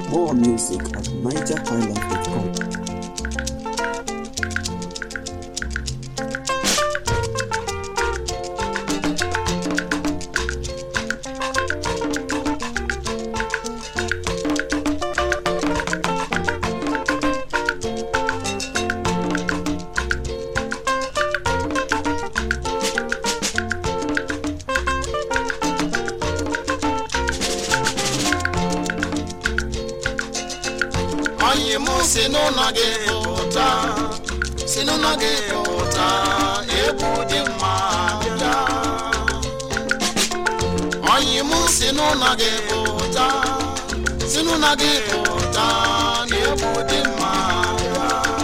More music at nigerhighlife.com. Onye mụ si n'ụlọ gị pụta si n'ụlọ gị pụta egwu dị mma bịa Onye mụ si n'ụlọ gị pụta si n'ụlọ gị pụta egwu dị mma bịa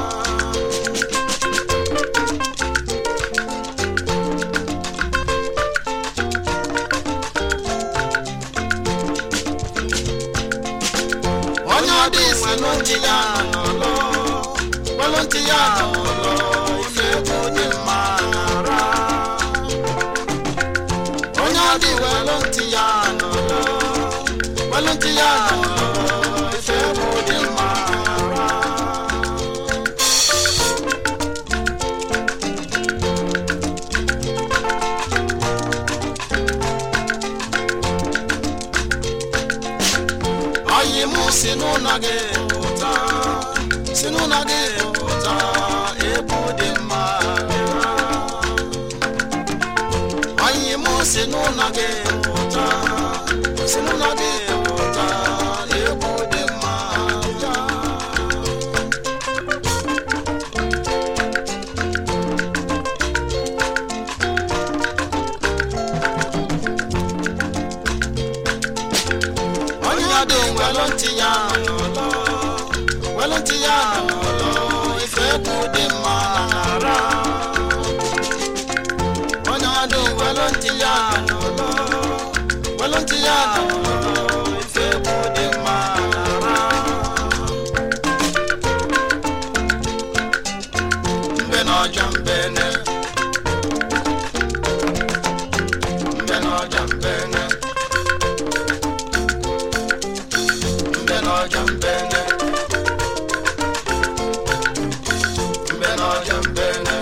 onye ọ dị isi n'ntị ya n'ụlọ welụ ntị ya n'ụlọ ife egwu dị mma nara onye ọ dị welụ ntị ya n'ụlọ welụ ntị ya n'ụlọ ife egwu dị mma nara Onye mụ si n'ụlọ gị pụta si n'ụlọ gị pụta egwu dị mma bịa. Onye mụ si n'ụlọ gị pụta si n'ụlọ gị pụta egwu dị mma bịa. onye ọ dị welụ ntị ya n'ụlọ welụ ntị ya n'ụlọ ife egwu dị mma nara onye ọ dị welụ ntị ya n'ụlọ welụ ntị ya n'ụlọ ife egwu dị mma nara mbe na ọja mbene mbe na ọja mbene mbe n'ọja mbene mbe n'ọja mbene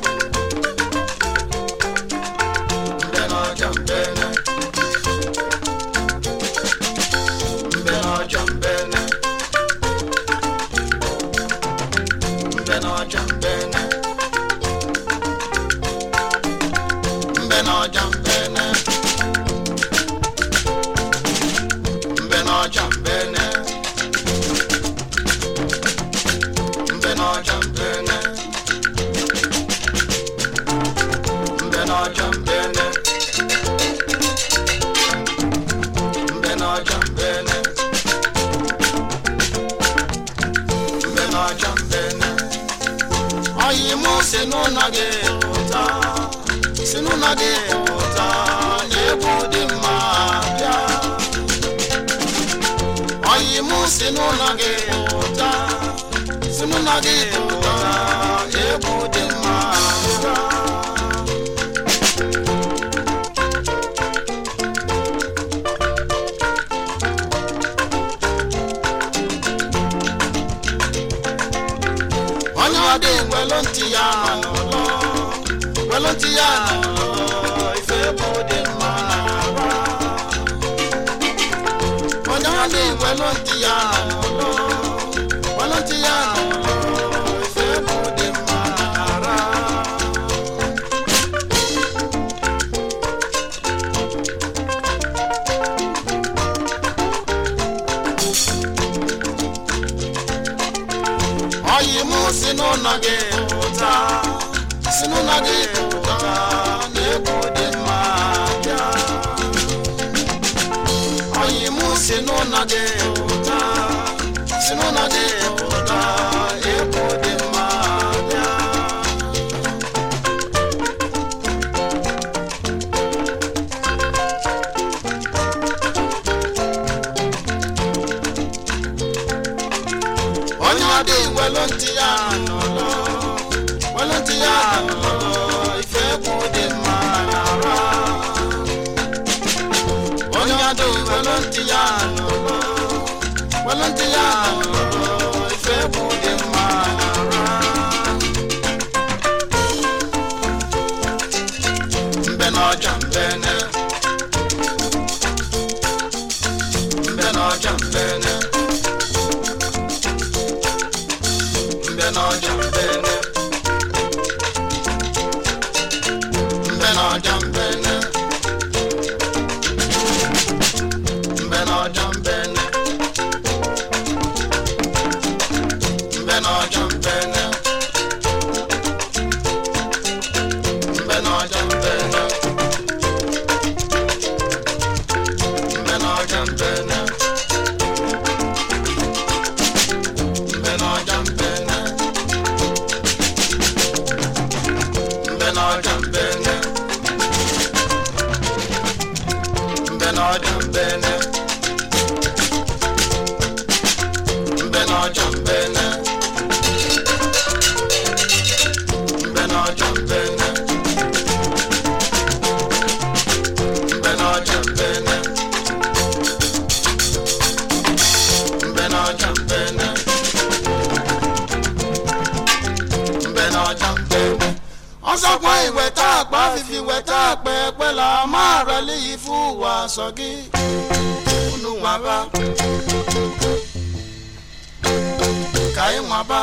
mbe n'ọja mbene mbe n'ọja mbene mbe n'ọja mbene mbe n'ọja mbene mbe n'ọja mbene mbe n'ọja mbene mbe n'ọja mbene mbe n'ọja mbene mbe n'ọja mbene oyi mụ si n'ụlọ gị pụta si n'ụlọ gị pụta egwu dị mma bịa oyi mụ si n'ụlọ gị pụta si n'ụlọ gị pụta egwu dị mma bịa. onye ọ dị welụ ntị ya n'ụlọ welụ ntị ya n'ụlọ ife egwu dị mma nara onye ọ dị welụ ntị ya n'ụlọ welụ ntị ya n'ụlọ ife egwu dị mma nara oyi mụ si n'ụlọ gị pụta si n'ụlọ gị pụta na egwu dị mma bịa oyi mụ si n'ụlọ gị pụta si n'ụlọ gị pụta egwu dị mma bịa onye ọ dị welụ ntị ya n'ụlọ welụ ntị ya n'ụlọ ife egwu dị mma nara onye ọ dị welụ ntị ya n'ụlọ welụ ntị ya n'ọja mbene mbe n'ọja mbene mbe n'ọja mbene mbe n'ọja mbene mbe n'ọja mbene mbe n'ọja mbene mbe n'ọja mbene mbe n'ọja mbene mbe n'ọja mbene mbe n'ọja mbene mbe n'ọja mbene mbe n'ọja mbene mbe n'ọja mbene mbe n'ọja mbene mbe n'ọja mbene mbe n'ọja mbene ọsọkwa ìwẹ̀tà àpá fífi wẹ̀tà àpẹ pẹ́lá máa rẹ̀ léyìí fún wa sọ́gí fúnú wọn bá kàí wọn bá.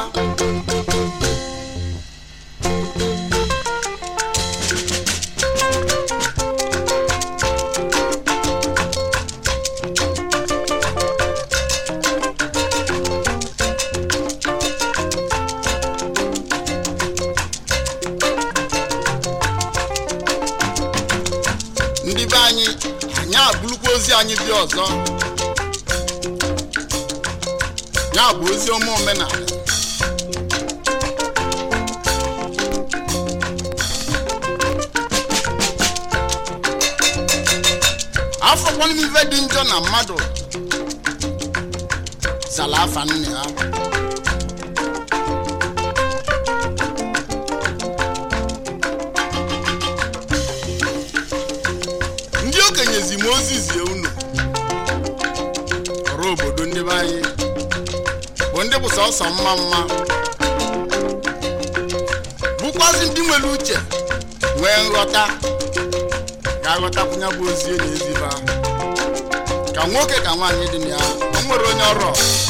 ndị be anyị anyị abụrụkwa ozi anyị dị ọzọ ya bụ ozi ọma omenala afọkwana m ife dị njọ na mmadụ zala afa nne ha ndị okenye zi m ozi zie unu ọrụ obodo ndị be anyị bụ ndị bụ sọsọ mma mma bụkwazi ndị nwere uche nwee nghọta ga-aghọtakwunye bụ ozi na eziba ka nwoke ka nwaanyị dị na ya o nwere onye ọrụ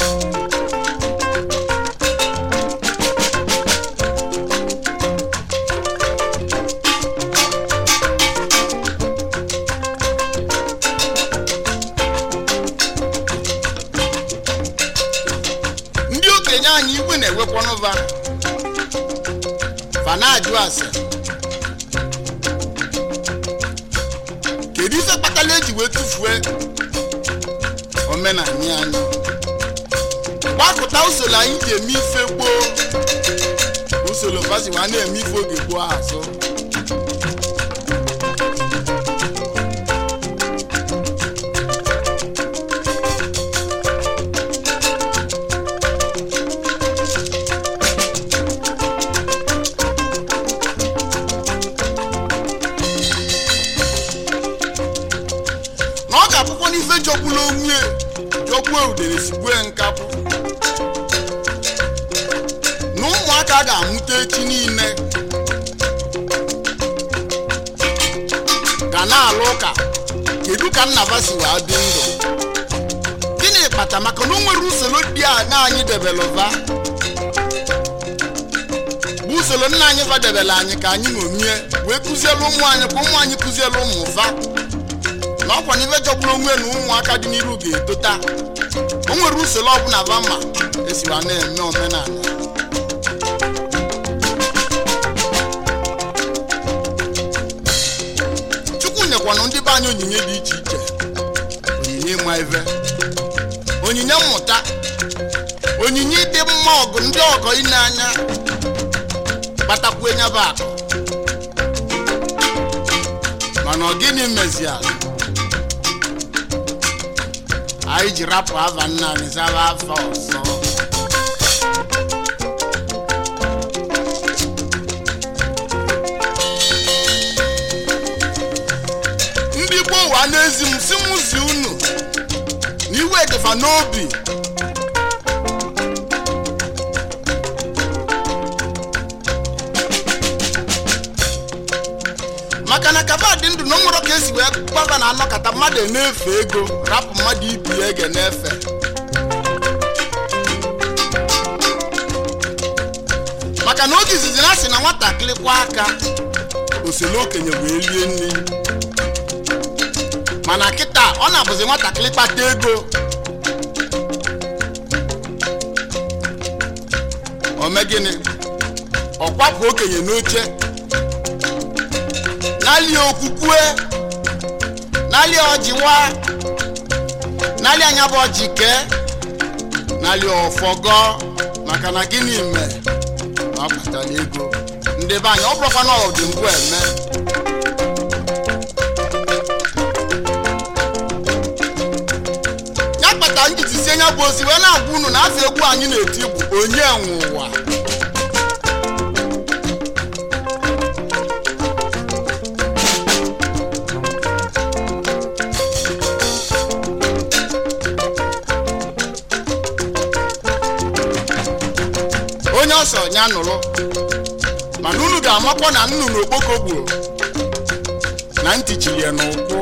ndị okenye anyị igwe na-ewekwanụva fa na-ajụ ase kedu ife kpatara eji wee tụfuo omenala anyị gbakụta usoro anyị ji eme ife gboo usoro fasiwa na-eme ife oge gboo azụ na ọ ga-abụkwa n'ife jọgbula onwe jọgbuo udere sigbue nkapụ na ụmụaka ga-amụta echi niile ga na-alụ ụka kedu ka nnaba si wee dị ndụ gịnị kpata maka na o nwere usoro dị anya anyị debelụva bụ usoro nna anyị vadebere anyị ka anyị ṅomie wee kụzielu ụmụ anyị ka ụmụ anyị kụzielu ụmụ va na ọkwa n'ife jọgburu onwe na ụmụaka dị n'iru ga-etota o nwere usoro ọbụla va ma esiwa na-eme omenala chukwu nyekwana ndị be anyị onyinye dị iche iche onyinye ịma ife onyinye mmụta onyinye ịdị mma ọgụ ndị ọgọ ine anya kpatakwu nyaba akụ mana ọ gịnị meziala anyị ji rapụ ava nna anyị zaba afa ọzọ ndị gboo wa n'ezi m si m zi unu na iwe dịfa n'obi maka na ka maka ba dị ndụ na nwere ka esi wee gbaba na anọkọta mmadụ na-efe ego rapụ mmadụ ibi ya ege na-efe maka na oge izizi na asị na nwatakịrị kwa aka osele okenye wee rie nri mana kịta ọ na-abụzi nwatakịrị kpata ego ome gịnị ọ kwapụ okenye n'oche n'ali okwukwe n'ali ọjị nwa n'ali anya bụ ọjị kee n'ali ọfọgọ maka na gịnị mere na ọ kpatara ego ndị be anyị ọ bụrụkwa na ọdị mbụ eme ya kpatara njiti sie nya bụ ozi wee na-agwa unu na afọ egwu anyị na-eti bụ onye nwe ụwa onye ọsọ ya nụrụ mana unu ga-amakwa na nnụnụ okpoko gburu na ntị chiri ya n'ụkwụ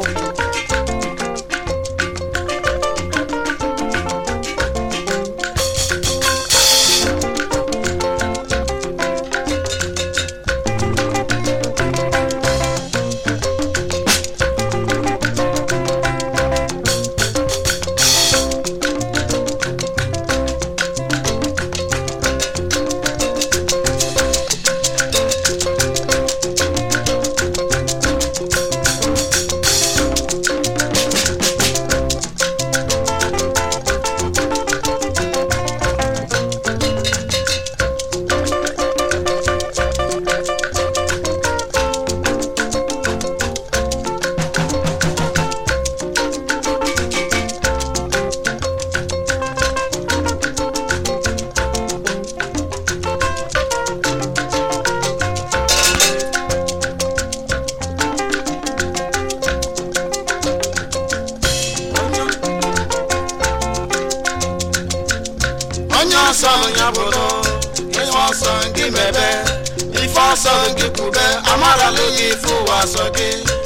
onye ọsọ ya bụrụ ihe ọsọ gị mebe ife ọsọ gị kwube amarala gị ife ụwa ọsọ gị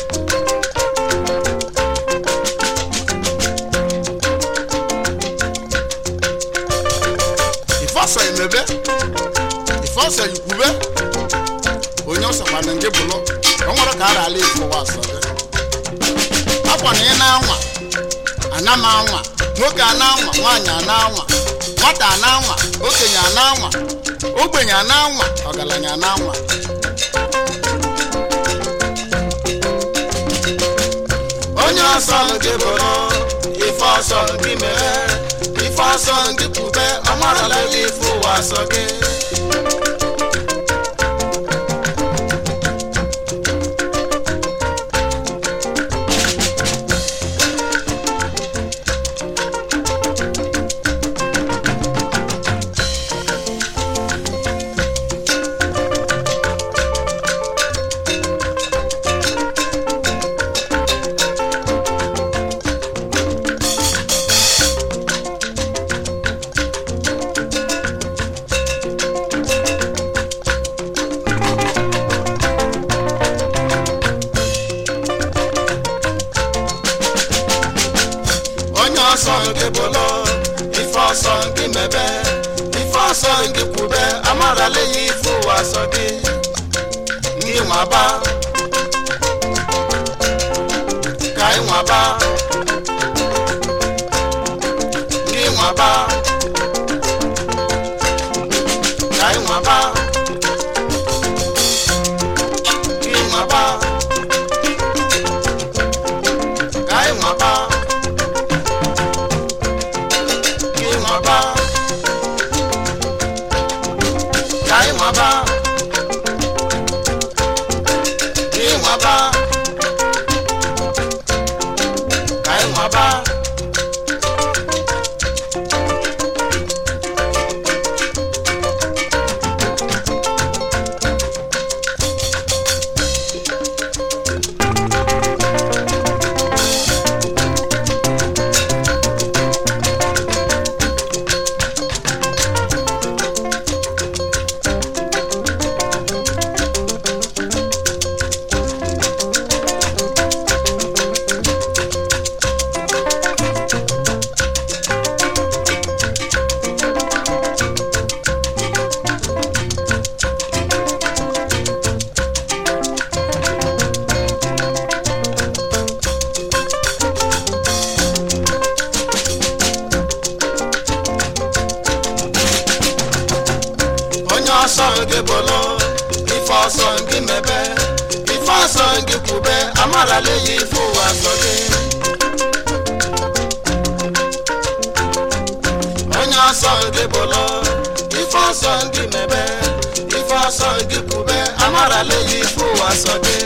ife ọsọ emebe ife ọsọ ikwube onye ọsọ kwana gị bụrụ o nwere ka a rala ife ụwa ọsọ gị akwa na ị na-anwa ana m anwa nwoke a na-anwa nwaanyị a na-anwa nwata a na-anwa okenye a na-anwa ogbenye a na-anwa ọgaranya a na-anwa onye ọsọ gị bụrụ ife ọsọ gị mere ife ọsọ gị kwube ọmarala gị ife ụwa ọsọ gị onye ọsọ gị bụlụ ife ọsọ gị mebe ife ọsọ gị kwube amarala ya ife ụwa ọsọ gị gị nwaba ka ị nwaba gị nwaba ka ị nwaba gị nwaba ka ị nwaba gị nwaba ka ị nwaba gị nwaba amarala ya ife ụwa sọ gị onye ọsọ gị bụlọ ife ọsọ gị mebe ife ọsọ gị kwube amarala ya ife ụwa sọ gị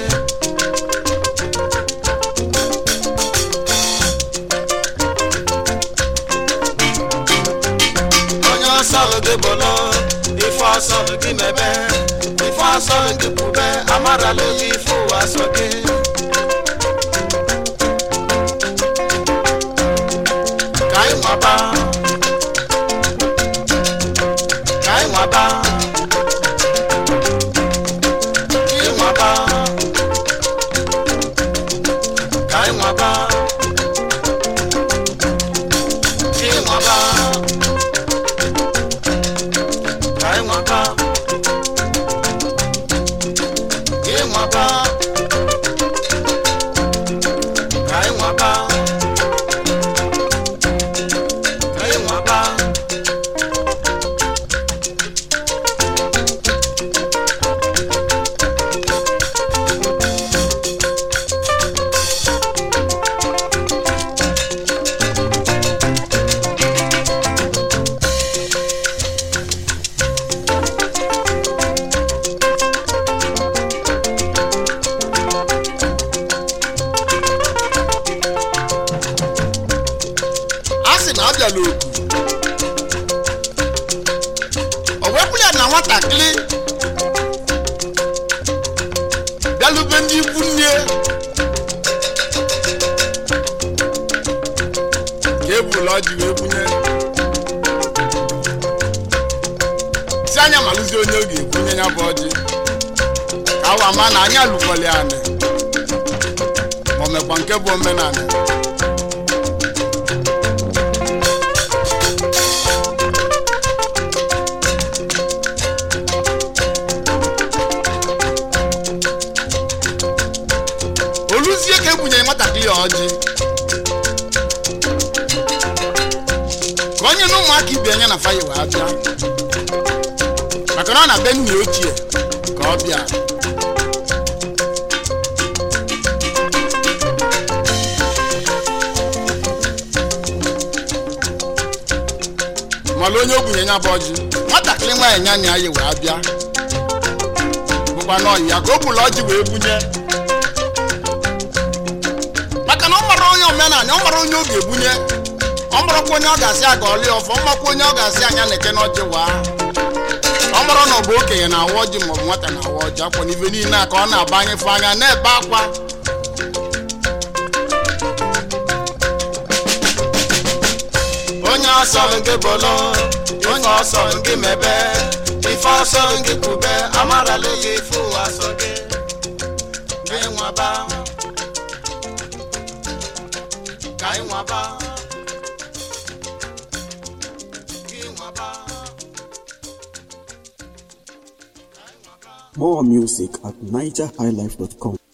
onye ọsọ gị bụlọ ife ọsọ gị mebe ife ọsọ gị kwube amarala ya ife ụwa sọ gị ka anyị nwaba ka anyị nwaba ịnwaba ka anyị nwaba ịnwaba ka anyị nwaba ịnwaba ka anyị nwaba ka anyị nwaba a sị na ọ bịala oku o wepụrụ ya na nwatakịrị bịalube ndị ikwu nne ka ebula ọjị wee bunye si anya malụzi onye ọ ga-ebunye ya bụ ọjị ka awa ma na anya lụkwali anị ma o mekwa nke bụ omenala oluzie ka ebunyere nwatakịrị ya ọjị ka onye na ụmụaka ibe anya na faya wee bịa maka na ọ na be nna ya ochie ka ọ bịa mala onye ogbenye ya bụ ọjị nwatakịrị nwaanyị nya nya ya wee bịa bụkwa n'ọyị ya ka o bulu ọjị wee bunye maka na ọ mara onye omenala ọ mara onye ọ ga-ebunye ọ marakwa onye ọ ga-asị aga ọlị ọfọ ọ makwa onye ọ ga-asị anya na-eke n'ọjị waa ọ mara na ọ bụ okenye na-awa ọjị maọbụ nwata na-awa ọjị akwa n'ibe niile a ka ọ na-abanyefe anya na-ebe akwa onye ọsọ nke bolo onye ọsọ nke mebe ife ọsọ nke kwube amarala ya ife ụwa sọ gị gị nwaba ka anyị nwaba gị nwaba More music at nigerhighlife.com.